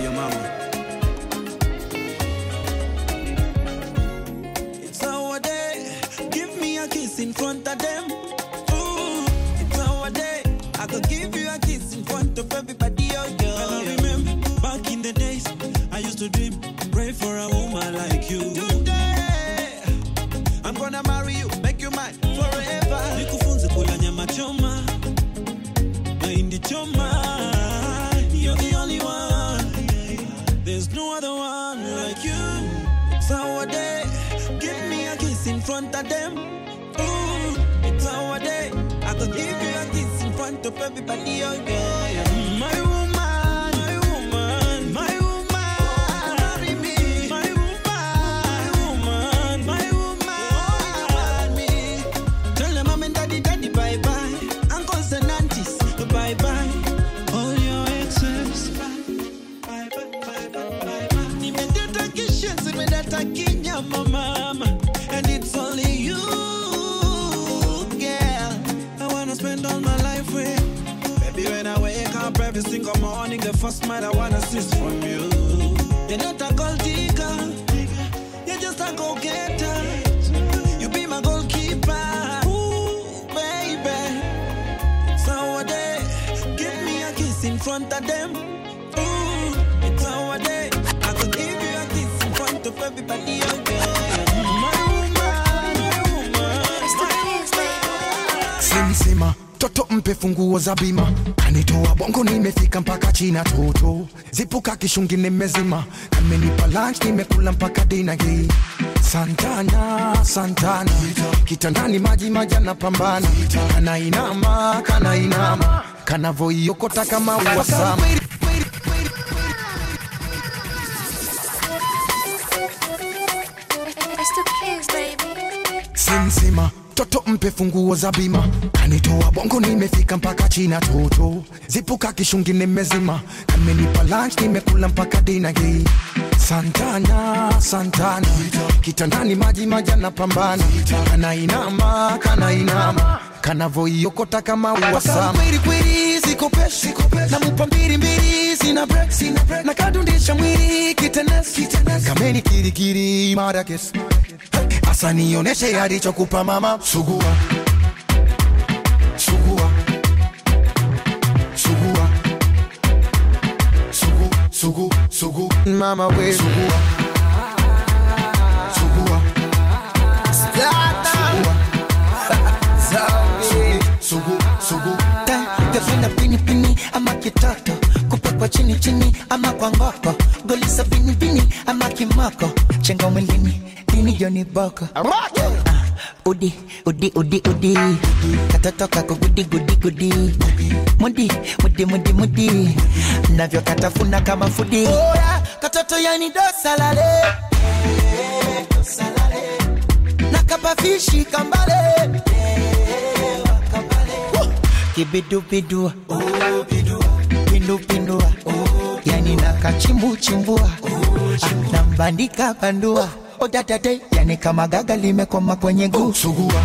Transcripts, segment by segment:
your mama. It's our day. Give me a kiss in front of them. Ooh, it's our day. I could give you a kiss in front of everybody. Oh, girl. And I remember back in the days, I used to dream, pray for a woman like you. Today, I'm gonna marry you, make you mine forever. Nikufunze kula nyama choma, mahindi choma. You're the only one. There's no other one like you. It's our day. Give me a kiss in front of them. Ooh, it's our day. I could give you a kiss in front of everybody. Oh, yeah, yeah. My woman, my woman, my woman. Marry me. My woman, my woman, my woman. Me. Tell them mom and daddy, daddy, bye bye. Uncles and aunties, bye bye. All your exes, bye bye, bye bye, bye bye. Nimedata kishes, nimedata kinyama, mama. And it's only you, girl. I wanna spend all my life with. Baby, when I wake up every single morning, the first man I wanna see is from you. You're not a gold digger, you're just a go-getter. You be my goalkeeper, ooh, baby. It's our day. Give me a kiss in front of them. Ooh, it's our day. I could give you a kiss in front of everybody. Oh, yeah. My woman, my woman, simsima toto mpe funguo za bima kanitoa bongo nimefika mpaka china toto zipuka kishungi nimezima kamenipa lunch nimekula mpaka dina hii santana santana kitandani maji majana pambana kanainama kanainama kanavoiokota kama uwasama simsima toto mpe funguo za bima kanitoa bongo nimefika mpaka china toto zipuka kishungi nimezima kamenipa lunch nimekula mpaka dina hii santana santana kitandani maji majana pambana kanainama kanainama kanavoiokota kama uwasama zikopeshi namupa mbili mbili sina break sina break na kadundisha mwili kitenesi kameni kirikiri marakes asa nioneshe alichokupa mama sugua sugua sugua sugu sugu sugu mama we sugua sugua sugu sugu Gavina pini pini ama kitoto kupakwa chini chini ama kwa ngoko golisa pini pini ama kimoko chenga mwilini dini joni boko Ah, udi udi udi udi katoto kako gudi gudi gudi mudi mudi mudi mudi navyo katafuna kama fudi Oya, katoto yani dosalale nakapafishi kambale kibidubidua pindupindua yani nakachimbuchimbua Ah, nambandika bandua odadade yani kama gaga limekoma kwenye guu sugua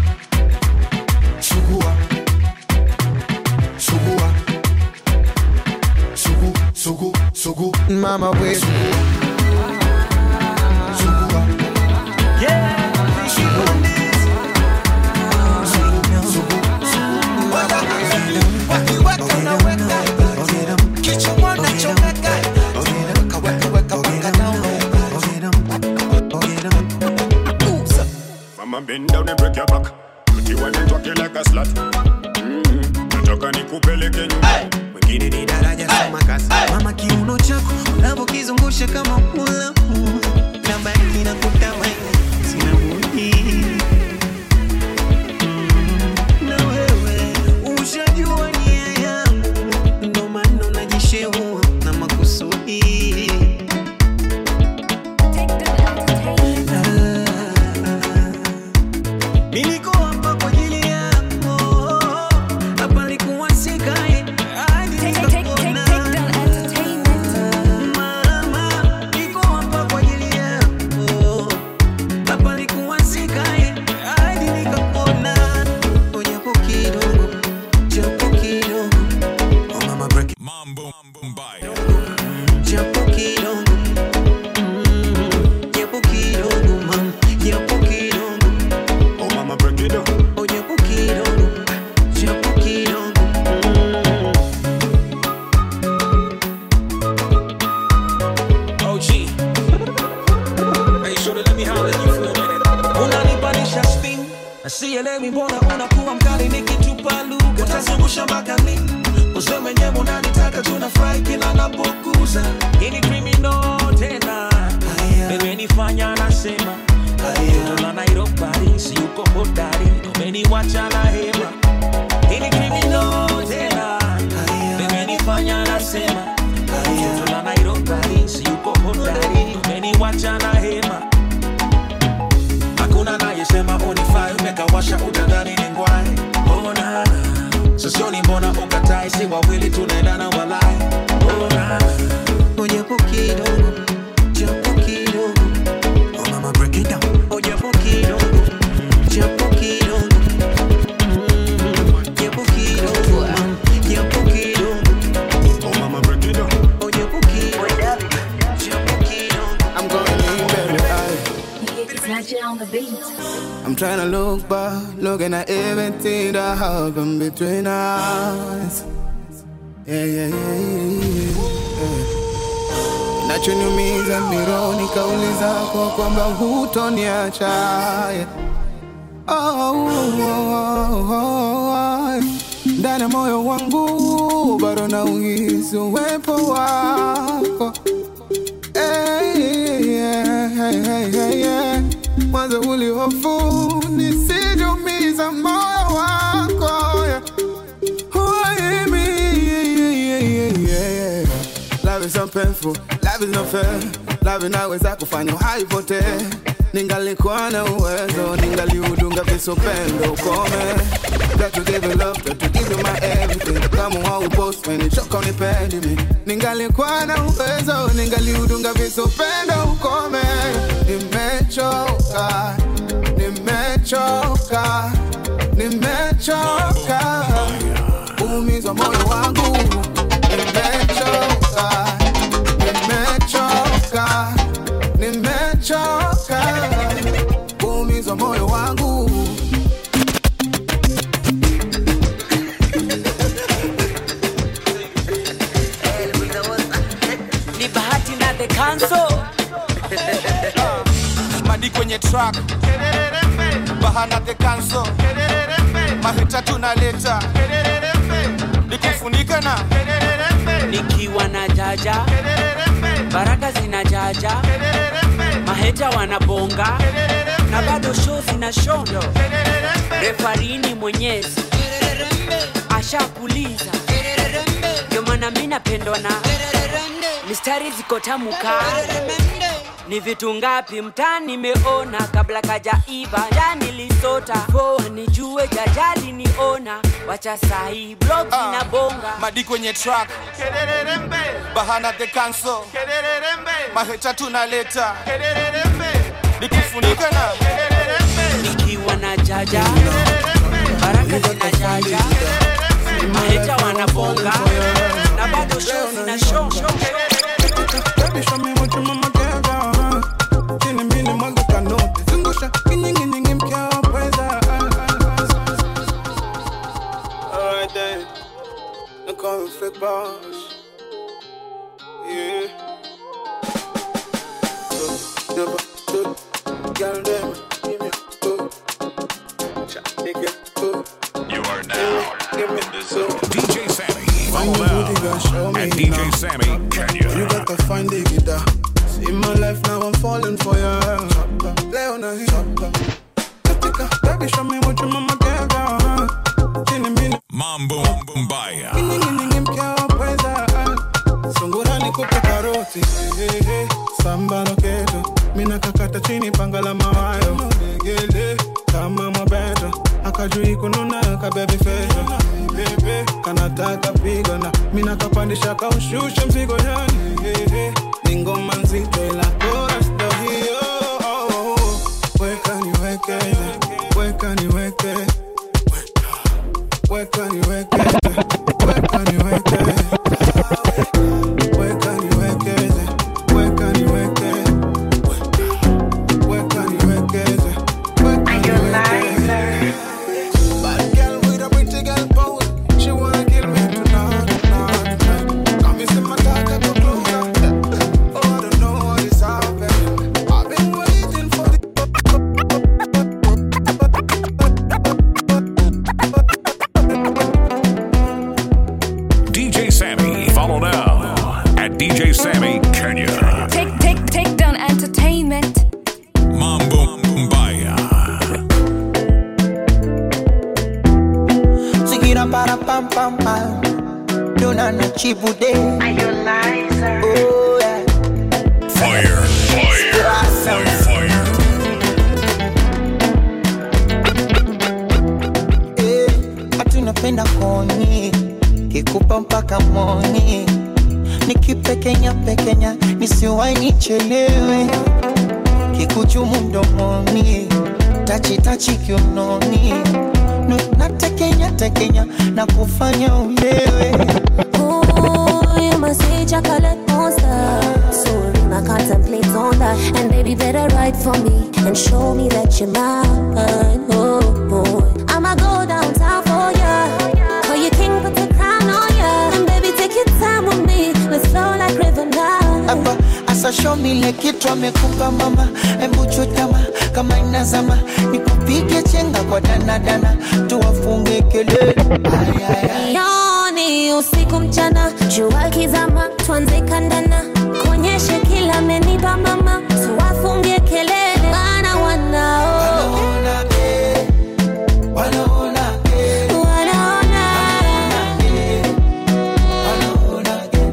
sugua sugua sugu sugu sugu mama we sugua sugua Mama bend down and break your back. Put you on and talk you like a slut. Mm-hmm. Nataka nikupeleke nyumbani. Wengine ni daraja soma kasi. Mama kiuno chako unavyokizungusha kama mulamu na baki na kutamani sina budi Mm, na wewe ushajua nia yangu ndo maana unajishehua na makusudi Niliko hapa kwa ajili yako japo kidogo Mm, japo kidogo mama japo kidogo Oh mama break it down. oh japo kidogo japo kidogo Mm. OG. Hey, shorty, let me holler at you for a minute. Unanipanisha spin. Sielewi mbona unakuwa mkali nikitupa lugha. Utazungusha mpaka lini? Useme nyewe unanitaka tunafurahi kila napokuza. Hii ni criminal tena. Imenifanya nasema. Toto la Nairobi, si uko hodari. Umeniwacha na hema. Hii ni criminal tena. Imenifanya nasema. Toto la Nairobi, si uko hodari. Umeniwacha na hema. Hakuna nayesema unifai, umekawasha utadhani ni ngwai. Oh, na, na. Sosioni mbona ukatai, si wawili tunaendana walai. Oh, na, na. oh japo kidogo japo kidogo Oh, mama, break it down. oh japo kidogo japo kidogo Mm, japo kidogo mama japo kidogo Oh mama break it down. oh japo kidogo japo kidogo I'm going in very high. Snatch it on the beat. I'm trying to look back, looking at everything that happened between us. Yeah, yeah, yeah, yeah, yeah. Kinachoniumiza mironi kauli zako kwamba hutoniacha. Yeah. Oh, oh, oh, oh, oh. Ndani ya moyo wangu bado nauhisi uwepo wako. Hey, yeah, hey, hey, hey, yeah. Mwanzo ulihofu nisijumiza moyo wako yeah. Why me? Yeah, yeah, yeah, yeah, yeah. Love is so painful, love is not fair. Love inaweza kufanya haipotee. Ningalikuwa na uwezo, ningaliudunga visopendo ukome. Got to give you love, got to give you my everything. Kama haupost when nichoka unipendi mi. Ningalikuwa na uwezo, ningaliudunga visopendo ukome. Nimechoka, nimechoka, nimechoka. Umizwa moyo wangu. Nimechoka, nimechoka, nimechoka. Umizwa moyo wangu. ni bahati na the council madi kwenye track bahana the cancel mahita tunaleta nikufunika na nikiwa na jaja baraka zina jaja maheta wanabonga na bado show zina shondo refarini mwenyezi ashakuliza ndio maana mi napendwa na mistari ziko tamuka ni vitu ngapi mtaa nimeona kabla kajaiva ndani lisota poa nijue jajali niona wacha sahi blog zinabonga madi kwenye track bahana the cancel mahita tunaleta nikufunika na nikiwa na jaja baraka zina jaja maheta wanabonga na bado show zina show Baby, show me what your mama gave her. Chini mbili mwaga kanoti. Zungusha kinyiginyigi mkia wa pweza. Alright then. I call him flick boss. Yeah. So, never stood. Girl, them, give me a foot. Cha, nigga, foot. You are now Give me in the a zone. foot. DJ Sammy. Find Follow your booty, girl, show now me at DJ now. Sammy You Kenya. gotta find the guitar. See my life now, I'm falling for ya. Leona, Katika, baby, show me what your mama gave ya. Chini mbili, Mambo Mbaya. nyingi mkia wa pweza. Sungura nikupe karoti. Hey, hey, Samba loketo. Mina kakata chini panga la mawayo. Legele, kama mwabeto. Akajui kununa kabebi feto. Bebe, kanataka pigana. Mina kapandisha kaushusha mzigo yani. Hey, hey, Ni ngoma nzito ila chorus ndo hiyo. Oh, oh, oh. Weka niweke, weka niweke. Weka niweke, weka niweke. Weka niweke, chibude oh, yeah. Fire, fire, fire, fire. Eh, hati unapenda koni kikupa mpaka moni nikipekenya pekenya nisiwai nichelewe kikuchumu mdomoni tachitachi kiunoni Nu- natekenya tekenya na kufanya ulewe Ooh, you must say chocolate monster. So I contemplate on that. And baby, better write for me and show me that you're mine. Oh, boy. I'ma go downtown for ya. Call you king, put the crown on ya. And baby, take your time with me. Let's flow like river now. hapa asashomile kitu amekupa mama embuchutama kama inazama nikupige chenga kwa danadana tuwafunge kelele Ay, ay, ay. Yoni usiku mchana, jua kizama, tuanze kandana, kuonyeshe kila amenipa mama, tuwafunge kelele, wana wanao Wanaona, eh, wanaona, eh, wanaona wanaona, eh.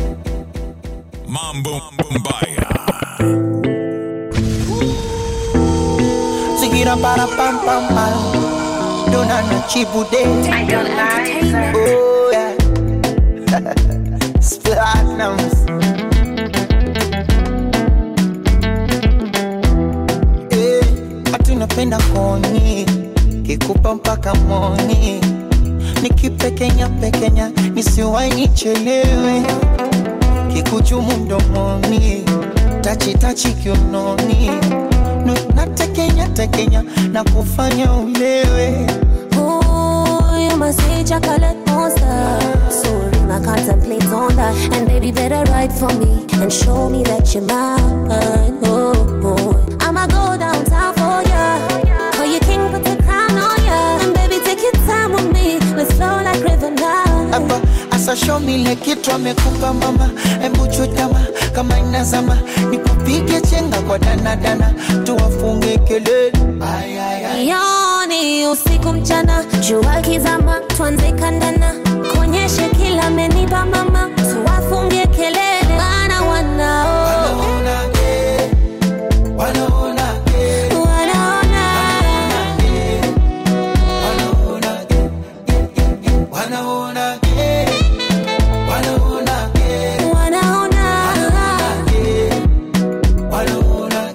Mambo Mbaya. Sigira para pam pam pam Dona na chibude Oh yeah Platinums Eh, hati unapenda koni kikupa mpaka moni nikipekenya pekenya nisiwai nichelewe kikuchumu mdomoni tachitachi kiunoni Nu- natekenya tekenya na kufanya ulewe Ooh, you must say chocolate monster. So I contemplate on that. And baby, better write for me and show me that you're mine. Oh, boy. I'ma go downtown for ya. Call you king, put the crown on ya. And baby, take your time with me. Let's flow like river now. hapa asashomile kitu amekupa mama embuchutama kama inazama nikupige chenga kwa danadana tuwafunge kelele Ay, ay, ay. Yoni usiku mchana, jua kizama, tuanze kandana, kuonyeshe kila amenipa mama, tuwafunge kelele, wana wanao Wanaona, eh, wanaona, eh, wanaona eh, wanaona, eh, eh, eh, wanaona, eh, wanaona, eh, wanaona eh, wanaona,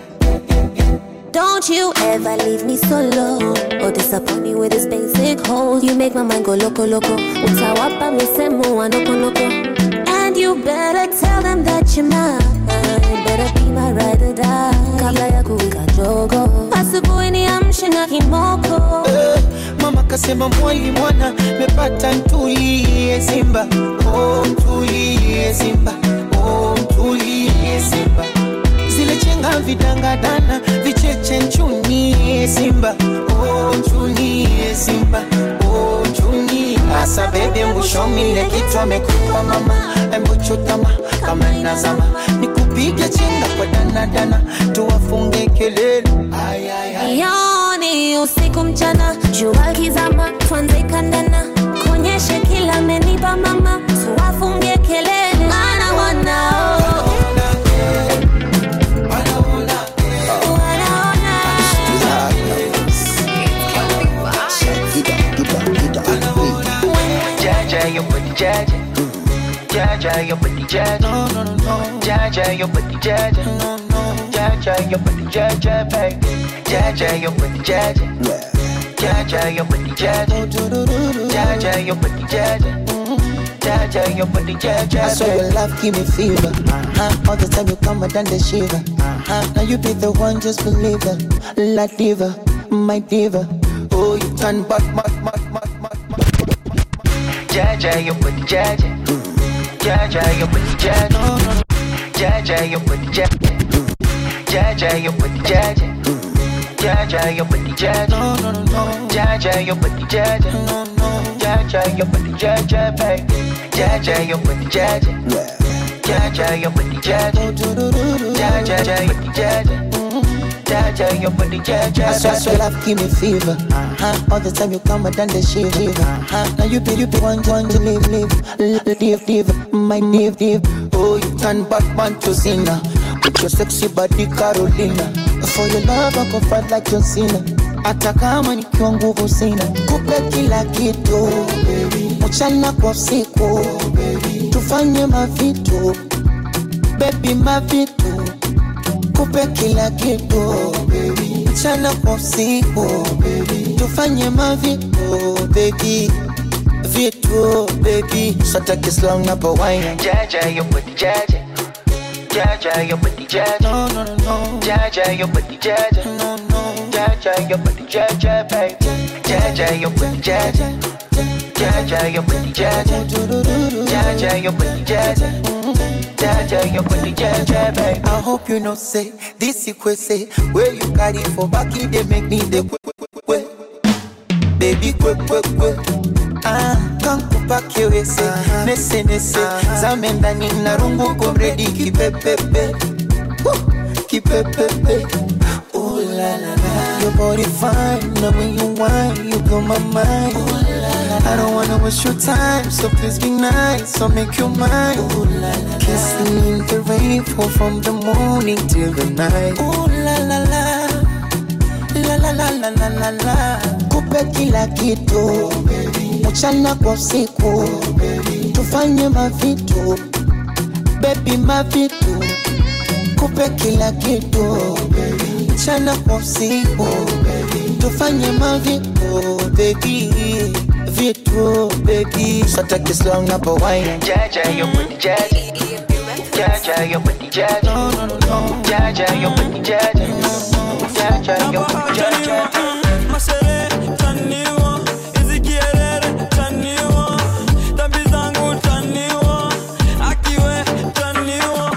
eh. Don't you ever leave me solo or disappoint me with this basic hole. You make my mind go loco loco. Utawapa misemo wa noko noko. And you better tell them that you're mine. Better be my ride or die. Kabla ya kuwika jogo. Asubuhi niamshe na kimoko. Eh, mama kasema mwali mwana mepata ntulie simba oh, ntulie simba oh, ntulie simba zile chenga vidangadana vicheche nchunie simba oh, nchunie simba oh, nchunie asa bebe mbushomile kitu amekupa mama embuchutama kama inazama nikupige chenga kwa danadana tuwafunge kelele ay, ay, ay. Yoni usiku mchana, jua kizama, tuanze kandana, kuonyeshe kila amenipa mama, tuwafunge kelele, maana wanao wanaona Jaja, your body jaja. Jaja, your body jaja. No, no, no, no. Jaja, your body jaja. No, no. Jaja, your body jaja, baby. Jaja, your body jaja. Jaja, your body jaja. Jaja, your body jaja. Jaja, your body jaja. I swear your love give me fever. Uh-huh. All the time you come and the shiver. Uh-huh. Now you be the one, just believe it. La diva, my diva. Oh, you turn back, back, back, back, back. Jaja, your body jaja. Jaja, your body jaja. No, no, no. Jaja, your body jaja. Jaja, your body jaja. Jaja, your body jaja. No, no, no, no. Jaja, your body jaja. No, no. Jaja, your body jaja, baby. Jaja, your body jaja. Jaja, your body jaja. Jaja, your body jaja. Jaja, your body, jaja. I swear, I swear, love give me fever. Uh-huh. All the time you come, I done the shit. Uh-huh. Now you be, you be one, one to live, live, live, live, live. My live, live. Oh, you turn Batman to Cena. With your sexy body, Carolina. For your love, I go fight like John Cena. Hata kama nikiwa nguvu sina, kupe kila kitu mchana kwa usiku, tufanye mavitu baby, mavitu kupe kila kitu mchana kwa usiku, tufanye mavitu baby vitu baby, sataki slow na pawaina jaja yo body jaja Jaja, your body jaja. No, no, no, no. Jaja, your body jaja. No, no. Jaja, your body jaja, baby. Jaja, your body jaja. Jaja, your body jaja. Jaja, your body jaja. Jaja, your body jaja, baby. I hope you know say this you say where you carry for back it they make me the quick, quick, quick. Baby, quick, quick, quick. Ah, kankupa kiwese nese nese zame ndani na rungu komredi kipepepe Woo, kipepepe Ooh la la la Your body fine, now when you whine, you blow my mind Ooh la la I don't wanna waste your time, so please be nice, so make you mine Ooh la la Kissing in the rain, fall from the morning till the night Ooh la la la La la la la la la la Kupe kila kitu mchana kwa usiku tufanye mavitu bebi mavitu kupe kila kitu mchana kwa usiku tufanye mavitu bebi vitu bebi sataki slow na pawaina jaja yo body jaja jaja yo body jaja no no no jaja yo body jaja jaja yo body jaja Mashere taniwa, hizi kierere taniwa, dhambi zangu taniwa, akiwe taniwa.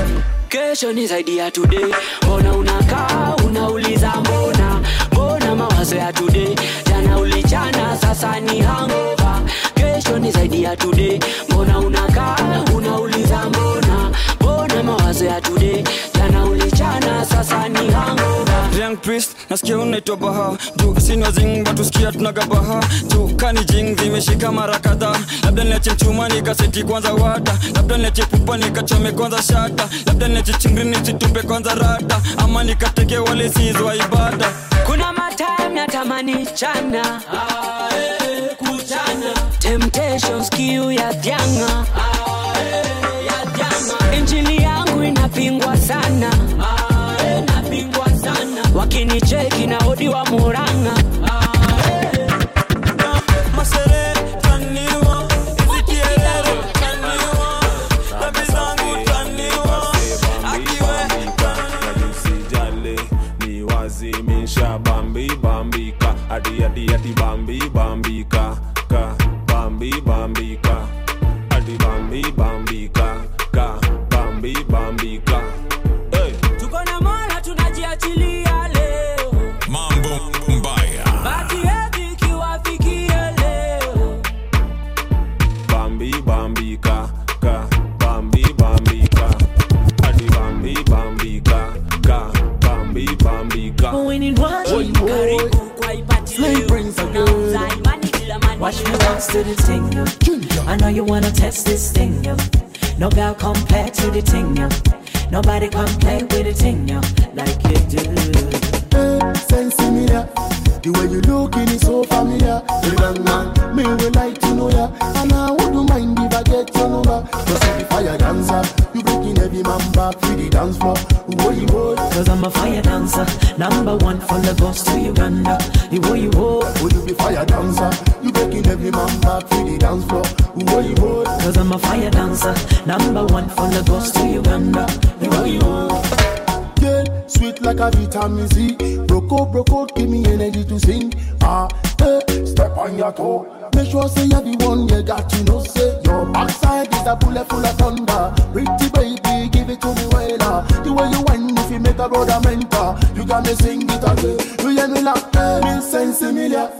kesho ni zaidi ya today mbona unakaa unauliza mbona mbona mawazo ya today jana ulichana sasa ni hangova kesho ni zaidi ya today mbona unakaa unauliza mbona mbona mawazo ya today jana ulichana sasa ni hangova Young priest nasikia unaitwa baha juu sinwa zing batusikia tunagabaha juu kani jing zimeshika mara kadhaa labda niache mchuma nikaseti kwanza wada labda niache pupa nikachome kwanza shata labda niache chingri nisitupe kwanza rada ama nikateke wale sizwa ibada kuna matime natamani chana temptations kiu ya vyanga injili yangu inapingwa sana wakinicheki na odi wa muranga Mashere taniwa, hizi kierere taniwa, dhambi zangu taniwa, akiwe usijale ni wazimisha bambi bambika ati ati ati bambi bambika ka bambi bambika ati bambi bambika ka bambi bambika hey. tuko na mola tunajiachilia leo Mambo mbaya. baki yetu ikiwafikia leo bambi bambika ka bambi bambika ati bambi bambika ka bambi bambika karibu kwa ibati leo Tunauza imani kila mani Watch me bounce to the ting, yo. I know you wanna test this thing, yo. No girl compare to the ting, yo. Nobody come play with the ting, yo, like you do. Hey, sense me ya. The way you looking is so familiar. The young man, me will like to know ya. And I wouldn't mind if I get your number. Cause if the fire dancer, you breaking every man back to the dance floor. Whoa, you whoa. Cause I'm a fire dancer, number one from Lagos to Uganda. You wo you wo, Will you be fire dancer? You breaking every man back to the dance floor. Whoa, you whoa. cause I'm a fire dancer, number one from Lagos to Uganda. You wo you wo. Girl, sweet like a vitamin C. Broco, broco, give me energy to sing. Ah, hey, step on your toe. Make sure say you're the one you got to know. Say your backside is a bullet full of thunder. Pretty baby, give it to me well. ah. The way you whine, if you make a brother mentor, you got me sing it again. You hear me like me sense familiar.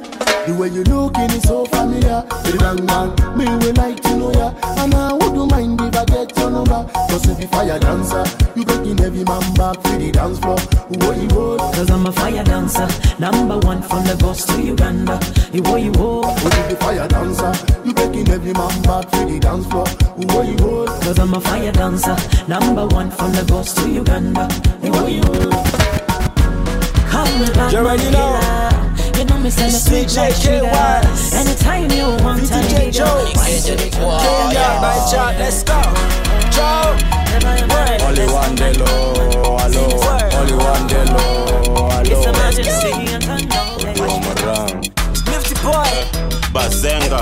The way you looking is so familiar. Pretty dang dang, me will like to know ya. And I wouldn't mind if I get your number. Cause if you fire dancer, you breaking every man back for the dance floor. What you would? Cause I'm a fire dancer, number one from Lagos to Uganda. You what you want? What if you fire dancer? You breaking every man back for the dance floor. What you would? Cause I'm a fire dancer, number one from Lagos to Uganda. You what you want? Call me back, You already know. You know me send a sweet like sugar. Anytime you want, time DJ you Joe. go. Why you do it? Kenya, my chart, let's go. Joe. Only one day low, hello. Only one day low, It's hello. emergency and turn down. Marang. Nifty boy. Bazenga,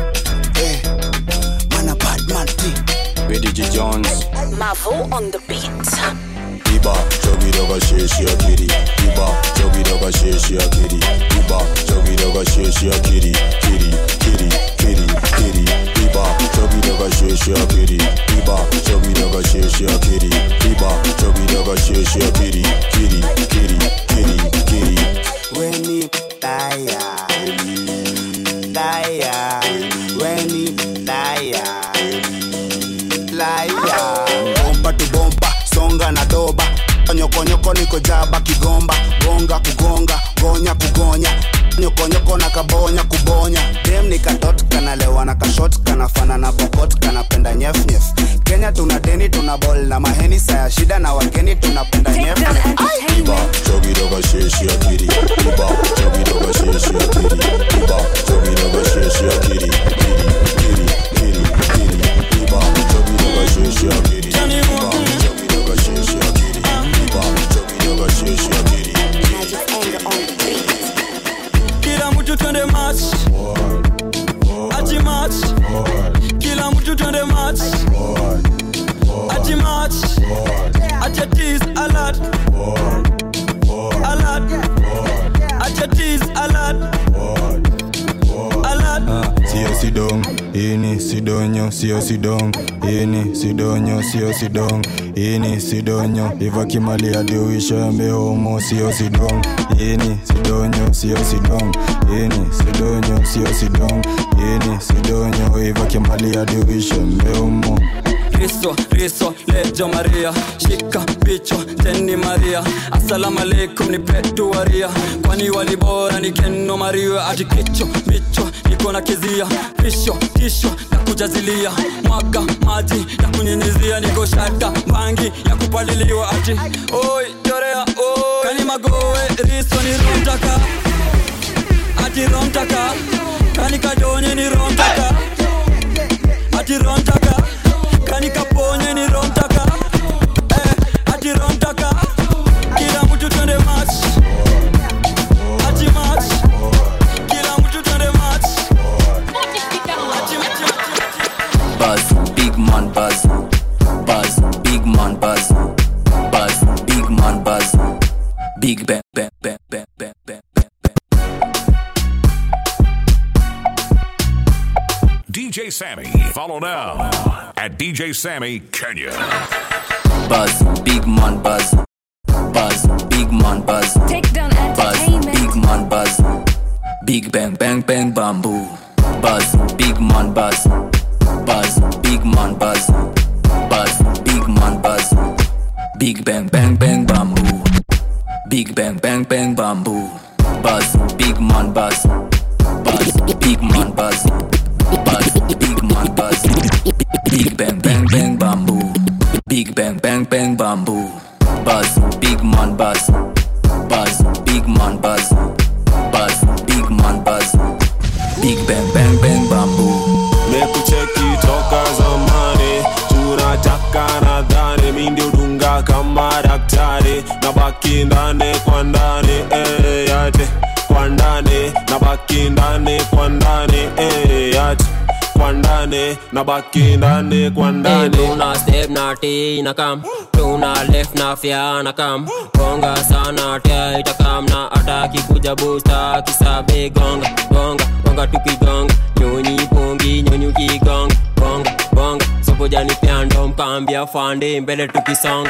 Man, a bad man, BDG Jones. Mavo on the beat. Iba, chogi doga sheshi akiri. Iba, chogi doga sheshi akiri. Iba, chogi doga sheshi akiri. Kiri, kiri, kiri, kiri. Iba, chogi doga sheshi akiri. Iba, chogi doga sheshi akiri. Iba, chogi doga sheshi akiri. Kiri, kiri, kiri, kiri. Weni daya Daya Weni daya Laya Bomba tu bomba Songa na doba Nyokonyoko niko jaba kigomba Gonga kugonga Gonya kugonya Nyokonyoko na kabonya kubonya Dem ni katot kanalewa na kashot Kanafana na bokot kanapenda nyef nyef Kenya tuna deni tuna bol na maheni Saya shida na wageni tunapenda nyef nyef Iba, chogi doga sheshi akiri. Iba, chogi doga sheshi akiri. Iba, chogi doga sheshi akiri. Kiri, kiri, kiri, kiri. Iba, chogi doga sheshi akiri. Iba, chogi doga sheshi akiri. Iba, chogi doga sheshi akiri. kila mtu twende match ati match kila mtu twende match ati match ati atis alert alert ati atis alert alert Sio sidong, ini sidonyo, sio sidong, ini sidonyo, sio sidong, ini sidonyo, iva kimali hadi uisha mbe homo, sio sidong, ini sidonyo, sio sidong, ini sidonyo, sio sidong, ini sidonyo, iva kimali hadi uisha mbe homo. Riso, riso, lejo Maria Shika picho, teni Maria Assalamu alaikum ni petu waria Kwani walibora ni keno Maria Ati kicho, micho, niko na kizia Pisho, kisho, na kujazilia Mwaga, maji, na kunyinyizia Niko shata, bangi, ya kupaliliwa Ati, oi, jorea, oi Kani magoe, riso ni romtaka Ati romtaka Kani kadonye ni romtaka Ati romtaka Kani kaponye ni romtaka eh, Ati romtaka Kila mtu twende match Ati match Kila mtu twende match Ati Buzz, big man buzz. Buzz, big man buzz. Buzz, big man buzz. Big bang, bang, bang, bang, bang, bang. DJ Sammy. Follow now at DJ Sammy Kenya. Buzz, big man buzz. Buzz, big man buzz. Take down Buzz, big man buzz. Big bang, bang, bang, bamboo. Buzz, big man buzz. Buzz, big man buzz. Buzz, big man buzz. Big bang, bang, bang, bamboo. Big bang, bang, bang, bamboo. Buzz, big man buzz. Buzz, big man buzz. Buzz, big man buzz. Big bang, bang, bang, bamboo. Big bang, bang, bang, bamboo. Buzz, big man buzz. Buzz, big man buzz. Buzz, big man buzz. Big bang, bang, bang, bamboo. mekucheki toka zamani tunataka nadhani mi ndio dunga kama daktari na baki ndani kwa ndani eh, yate kwa ndani na baki ndani kwa ndani eh, yate kwa ndani na baki ndani kwa ndani tuna step na T na kam tuna left na fya na kam gonga sana tia itakam na ataki kuja busta kisabe gonga gonga gonga tukigonga nyonyi pongi nyonyi ukigonga bonga bonga sopo jani pyando mkambia fande mbele tukisonga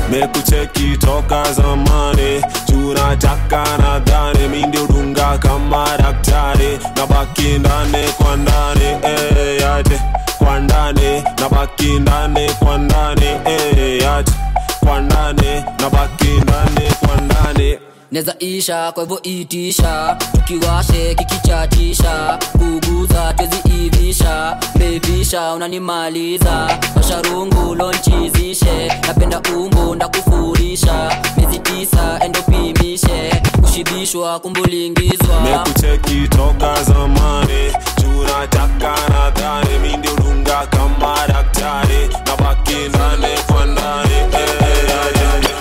mekucheki toka zamani tunataka nadhani mi ndio dunga kama daktari na baki ndani kwa ndani eh, yate kwa ndani na baki ndani kwa ndani eh, yate kwa ndani na baki ndani kwa ndani neza isha kwa hivyo itisha tukiwashe kikichatisha kuguza tweziivisha bevisha unanimaliza washarungu lonchizishe napenda umbo ndakufurisha miezi tisa endopimishe kushibishwa kumbulingizwa mekucheki toka zamani tunataka nadhani mi ndio dunga kama daktari na baki ndani kwa ndani eh, yate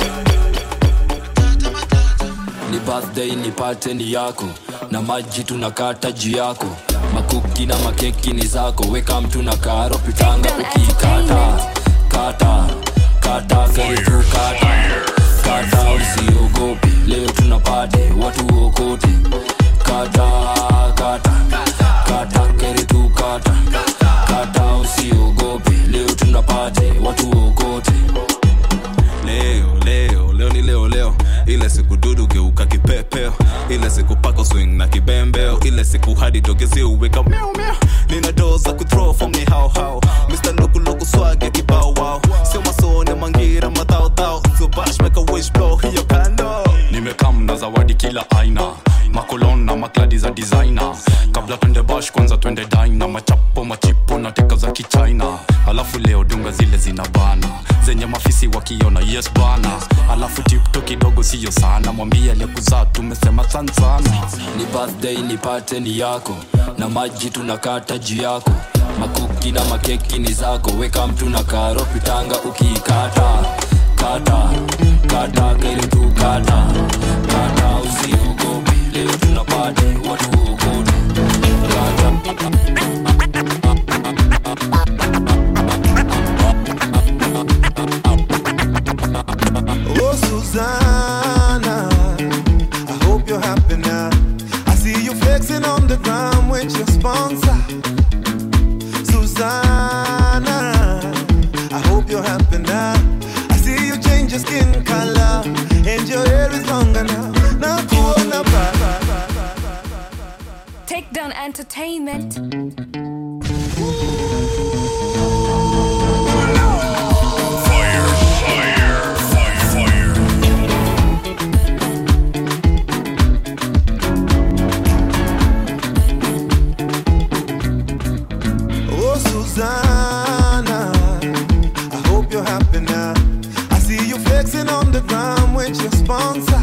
ni birthday nipate ni yako na maji tunakata juu yako makuki na makeki ni zako weka mtu na karo pitanga ukikata kata kata karibu kata kata usiogope leo tunapate watu okote kata kata kata karibu kata kata usiogope leo tunapate watu okote leo leo leo ni leo leo ile siku dudu geuka kipepeo ile siku pako swing na kibembeo ile siku hadi togezi uweka meow meow nina doo za kuthrow from ni hao hao mr lukuluku swag ya kibao wao sio masone mangira madhao dhao so bash make a wish blow hiyo kando nimekam na zawadi kila aina makolon na makladi za designer kabla twende bash kwanza twende dina machapo machipo na teka za kichina alafu leo dunga zile zina bana zenye mafisi wakiona yes bana alafu tipto kidogo siyo sana mwambie aliyekuzaa tumesema san sana ni birthday nipate ni yako na maji tunakata juu yako makuki na makeki ni zako weka mtu na karo pitanga ukikata kata kata karibu kata kata usiogope leo tunapate watu okote Oh, Susanna, I hope you're happy now. I see you flexing on the ground with your sponsor. Susanna, I hope you're happy now. I see you change your skin color and your hair is longer now. Now, kuona ba- Take down entertainment. Oh, Susanna, I hope you're happy now. I see you flexing on the ground with your sponsor.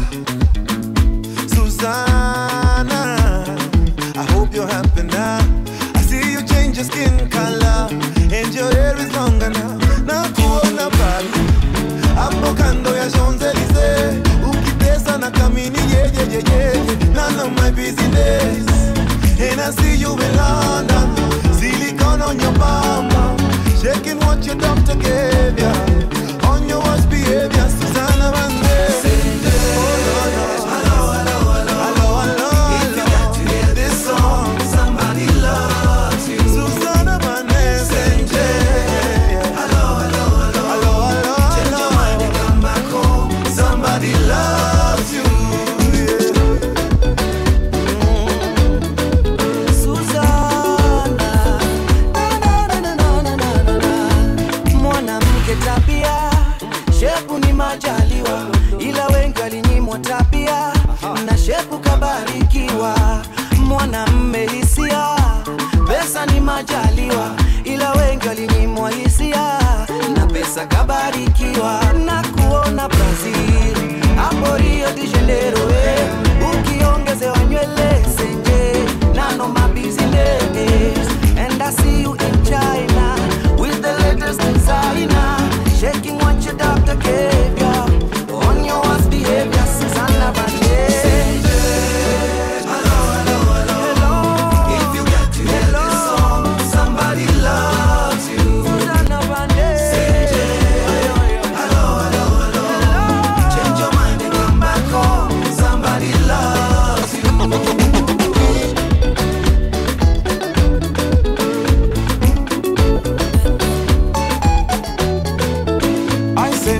Susanna, I hope you're happy now. I see you change your skin color and your hair is longer now. Now, kuona bali hapo kando ya Champs-Elysees, ukitesa na kamini yeah, yeah, yeah, yeah, yeah. None of my business. And I see you in London, silicone on your bum, shaking what your doctor gave ya. On your worst behavior, Susanna Vande. Somebody loves you. Susanna Vande. Hello, hello, hello. Hello, hello, hello. Change your mind and come back home. Somebody loves you. Susanna, na, na, na, na, na, na, na, na. mwanamke tabia shepu ni majaliwa ila wengi walinyimwa tabia na shepu kabarikiwa mwanamme hisia pesa ni majaliwa ila wengi walinyimwa hisia na pesa kabarikiwa na kuona brazil hapo rio de janeiro eh. ukiongezewa nywele senje nano mabusiness and i see you in china with the latest designer shaking what your doctor gave ya on your worst behavior susanna Vande. If you got to hear this song, somebody loves you. Susanna Vande. Hello,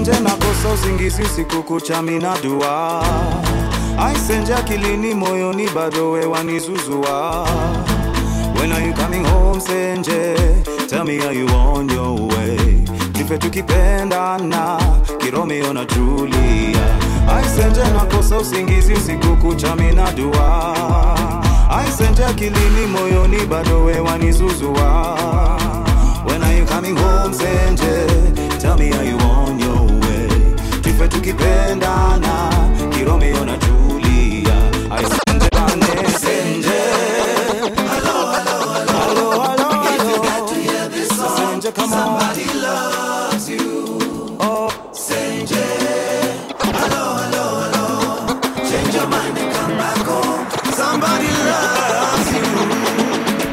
aisenje nakosa usingizi usiku kucha mina dua aisenje akilini moyoni bado wewanizuzua When are you coming home Senje? Tell me are you on your way? Kife tukipendana Kiromeo na Julia Aisenje nakosa usingizi usiku kucha mina dua Aisenje akilini moyoni bado wewanizuzua When are you coming home Senje? Tell me are you on your way? Kife tukipendana Kiromeo na Julia Aisenje bane Senje Senja, come Somebody on. loves you. Oh, Senja. Hello, hello, hello. Change your mind and come back home. Somebody loves you.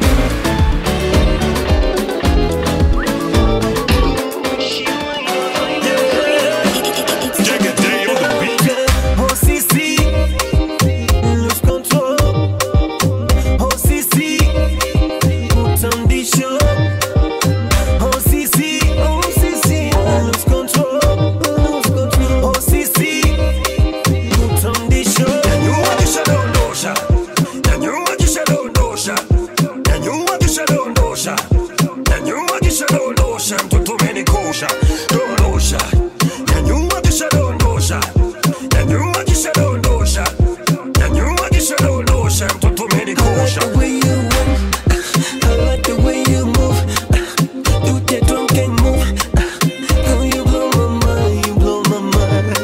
Oh Sissi, lose control. Oh Sissi, put on the show. Oh Sissi, oh Sissi, lose control, lose control. Oh Sissi, put on the show. Nyanyua kisha dondosha, nyanyua kisha dondosha, nyanyua kisha dondosha, nyanyua kisha dondosha, mtoto umenikosha, dondosha, nyanyua kisha dondosha, nyanyua kisha dondosha, nyanyua kisha dondosha, mtoto umenikosha. The way you walk, I like the way you move. Do the drunken move. Girl, you blow my mind, you blow my mind.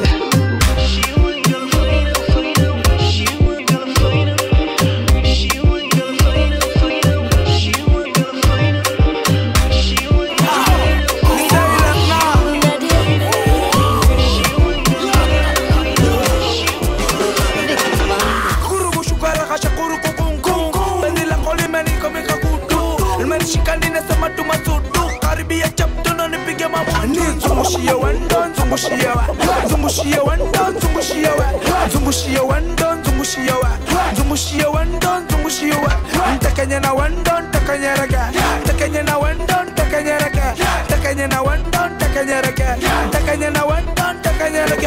Kurugu shukara kasha kurugu kungu Penzi lako limenikomika kutu Limenishika ninasema tu masudu Karibia chapto na nipige mabutu Zungushie wendo, zungushie wa Zungushie wendo, zungushie wa Zungushie wendo, zungushie wa Zungushie wendo, zungushie wa Ntakenye na wendo, ntakenye rege Ntakenye na wendo, ntakenye rege Ntakenye na wendo, ntakenye rege Ntakenye na wendo, ntakenye rege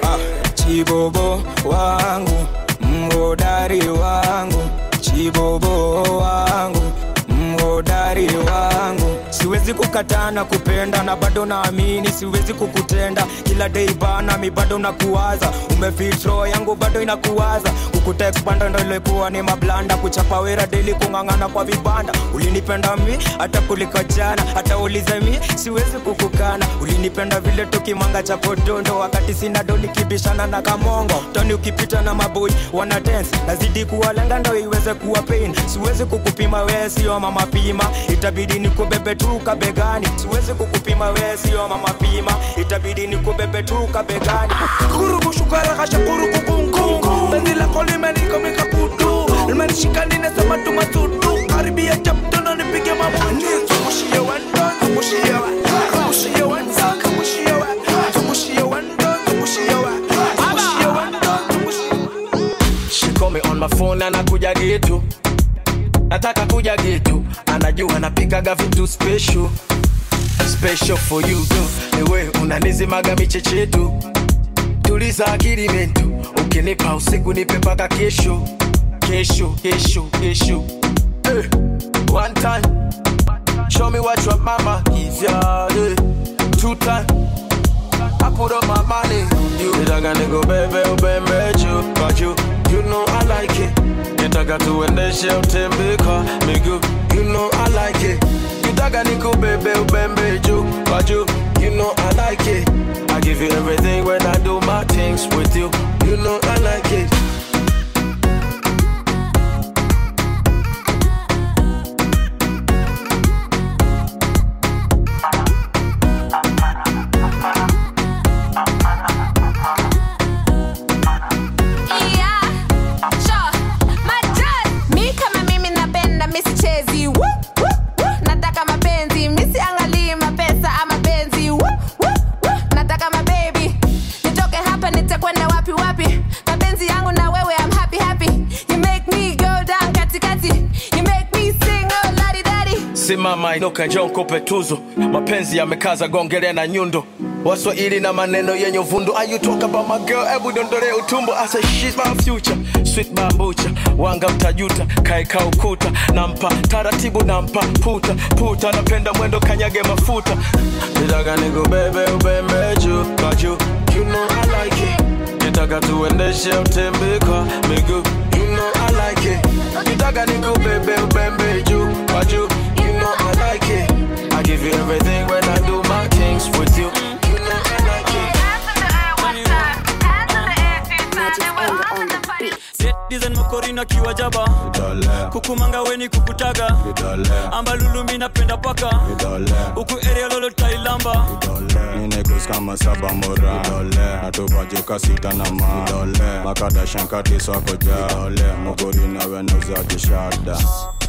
chibobo wangu mhodari wangu chibobo wangu mhodari wangu siwezi kukataa na kupenda na bado naamini siwezi kukutenda kila dei bana mi bado nakuwaza umefitro yangu bado inakuwaza kukutekpanda ndo ilikuwa ni mablanda kuchapa wera deli kung'ang'ana kwa vibanda ulinipenda mi hata kuliko jana hata ulize mi siwezi kukukana ulinipenda vile tukimanga cha podondo wakati sina do nikibishana na kamongo toni ukipita na maboi wana dance nazidi kuwalenga ndo iweze kuwa pain siwezi kukupima wee sio mama pima itabidi nikubebe tu kabegani siwezi kukupima wee sio mama pima itabidi nikubebe tu kabegani kurugu shukara kasha kurugu kungu penzi lako limenikomika kutu limenishika ninasema tu masudu karibia chapto na nipige mabutu zungushie wendo zungushie wa zungushie wendo zungushie wa zungushie wendo zungushie wa zungushie wendo She call me on my phone na nakuja getu nataka kuja getu anajua napikaga vitu special special for you tu ewe unanizimaga michechetu tuliza akili mentu ukinipa usiku nipe paka kesho kesho kesho kesho hey. one time show me what your mama give ya hey. two time I put up my money you nitaka nikubebe ubembe juu kwa juu you know I like it nitaka tuendeshe utembe kwa miguu you know I like it nitaka nikubebe ubembe juu kwa juu you know I like it I give you everything when I do my things with you you know I like it Yeah, sure. Majaz. Mi kama mimi napenda mi sichezi Woo, woo, woo. nataka mapenzi mi siangalii mapesa ama penzi Woo, woo, woo. nataka mabebi nitoke hapa nitakwenda wapi wapi mapenzi yangu na wewe I'm happy happy you make me go down katikati you make me sing oh ladi dadi simama inuka njoo nikupe tuzo mapenzi yamekaza gongelea na nyundo waswahili na maneno yenye uvundo Are you talk about my girl hebu dondole utumbo I say she's my future sweet bambucha wanga mtajuta kaeka ukuta nampa taratibu nampa puta puta napenda mwendo kanyage mafuta nitaka nikubebe ubembe juu kwa juu you know I like it nitaka tuendeshe utembe kwa miguu you know I like it nitaka nikubebe ubembe juu kwa juu you know I like it I give you everything when I do my things with you you know I like it dizen mokorina kiwa jaba kukumanga weni kukutaga ambalulumi napenda paka huku area lolo tailamba Ninekus kama saba mora natupajuka sita na ma makadashankati swako ja mogori nawe nauza kishada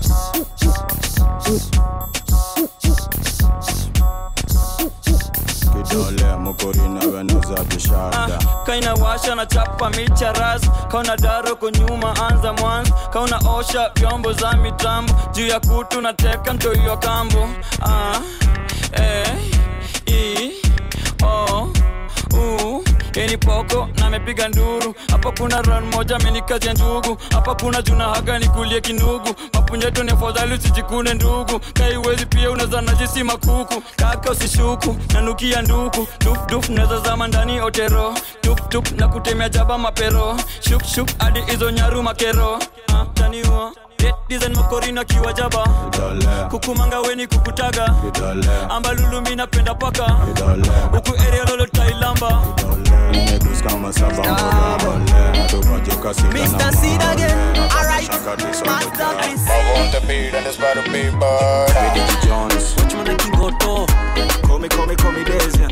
kidole mogori nawe nauza kishada kaina washa na chapa micha ras kauna daro kunyuma anza mwanzo kauna osha vyombo za mitambo juu ya kutu na teka mtoiwa kambo ah, eh, i, o, u yeni poko na amepiga nduru hapa kuna ran moja amenikazia njugu hapa kuna juna haga nikulie kinugu mapunyeto ni afadhali usijikune ndugu kaiwezi pia unaweza najisi makuku kaka usishuku nanukia nduku dufduf naweza zama ndani otero tuptup na kutemea jaba mapero shukshuk hadi hizo nyaru makero ah, taniwa dizen makorina kiwa jaba kukumanga weni kukutaga ambalulumi napenda paka huku area lolo tailamba Ninekus kama saba mora natupajuka sita na Mr. Seed again. Alright. Masterpiece. I want the beat and it's better be bad. Eddie Jones. Watchman Kingoto. Call me, call me, call me Desian.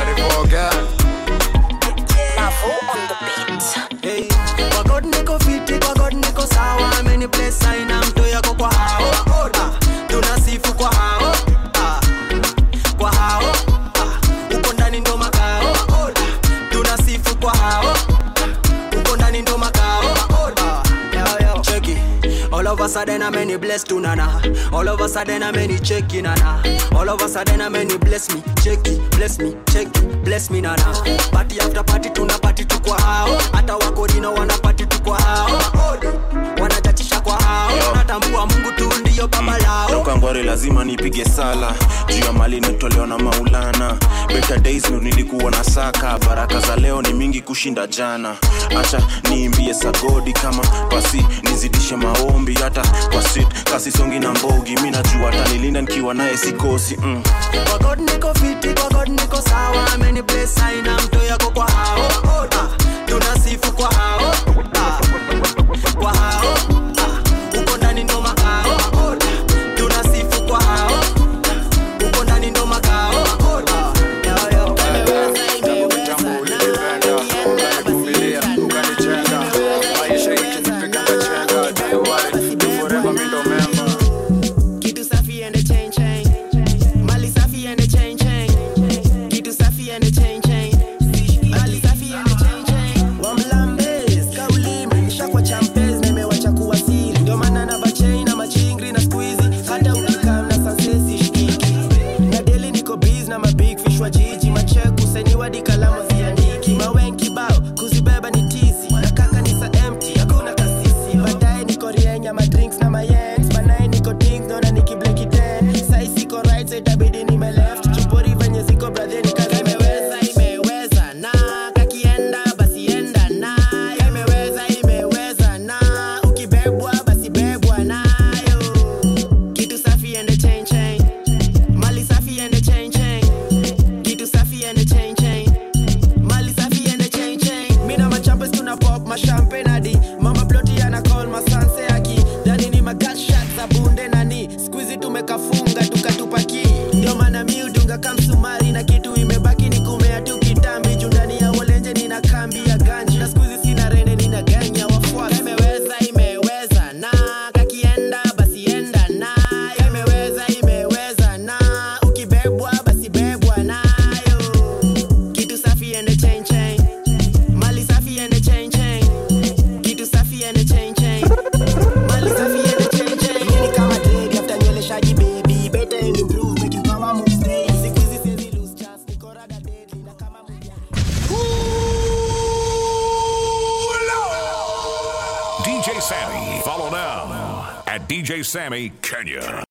Hey, kwa God niko fiti, kwa God niko sawa. Many place aina mto yako kwa hao. Ah, tunasifu kwa hao. Ah, kwa hao. Ah, uko ndani ndo makao. Ah, tunasifu kwa hao. Uko ndani ndo makao. Ah, yo, yo. Check it. All of a sudden I'm many blessed to nana. All of a sudden I'm many check it, nana. All of a sudden I'm many bless me, check it, bless me, check it, bless me nana. Party after party tuna party tu kwa hao. Hata wakorina wana party tu kwa hao. Wanachachisha kwa hao. Natambua Mungu tu ndio baba lao. toka ngware lazima nipige sala juu ya mali nitolewa na maulana better days ndo nilikuwa na saka baraka za leo ni mingi kushinda jana acha niimbie sagodi kama pasi nizidishe maombi hata kwa sit kasi songi na mbogi mi najua atanilinda nikiwa naye sikosi mm. Kwa God niko fiti, kwa God niko sawa. Many place aina mto yako kwa hao. Ah, tunasifu kwa hao. Ah, kwa hao. Ah, uko ndani ndo makao. Tunasifu kwa hao. Uko ndani ndo makao. Ah, yo, yo. Kitu safi and a chain chain. Mali safi and a chain chain. Kitu safi and a chain chain. Mali safi and a chain chain. Wamlambez, kauli imenisha kwa champez na imewacha kuwa siri. Ndio maana na bachain na machingri na squeezy. Hata ukikaa na sansesi shikiki. Na daily niko biz na mabig fish wa jiji. Macheku seniwa di kalamu ziandiki. Mawenki bao kuzibeba ni tisi. Na kaka ni sa empty hakuna kasisi. Baadaye niko rienya ma drinks na ma yens. Banaye niko dings naona nikibleki ten. Sai siko right so itabidi nime left. Chupori venye ziko brother ni kazi imeweza imeweza na kakienda basi enda na imeweza imeweza na ukibebwa basi bebwa nayo kitu safi and a chain chain mali safi and a chain chain kitu safi and a chain chain mali safi and a chain chain mina machampes tuna pop ma champagne hadi mama ploti ana call ma sanse aki dani ni ma gas shots za bunde nani squeezy tumekafunga tukatupaki ndio maana mi udunga kamsumari na kitu imebaki ni kumea tu kitambi juu ndani ya wolenje nina kambi ya ganji na squeezy sina rene nina ganya wafuasi imeweza imeweza na kakienda basi enda na imeweza imeweza na ukibebwa basi bebwa nayo kitu safi and a chain chain mali safi and a chain chain DJ Sammy. Follow now at DJ Sammy Kenya.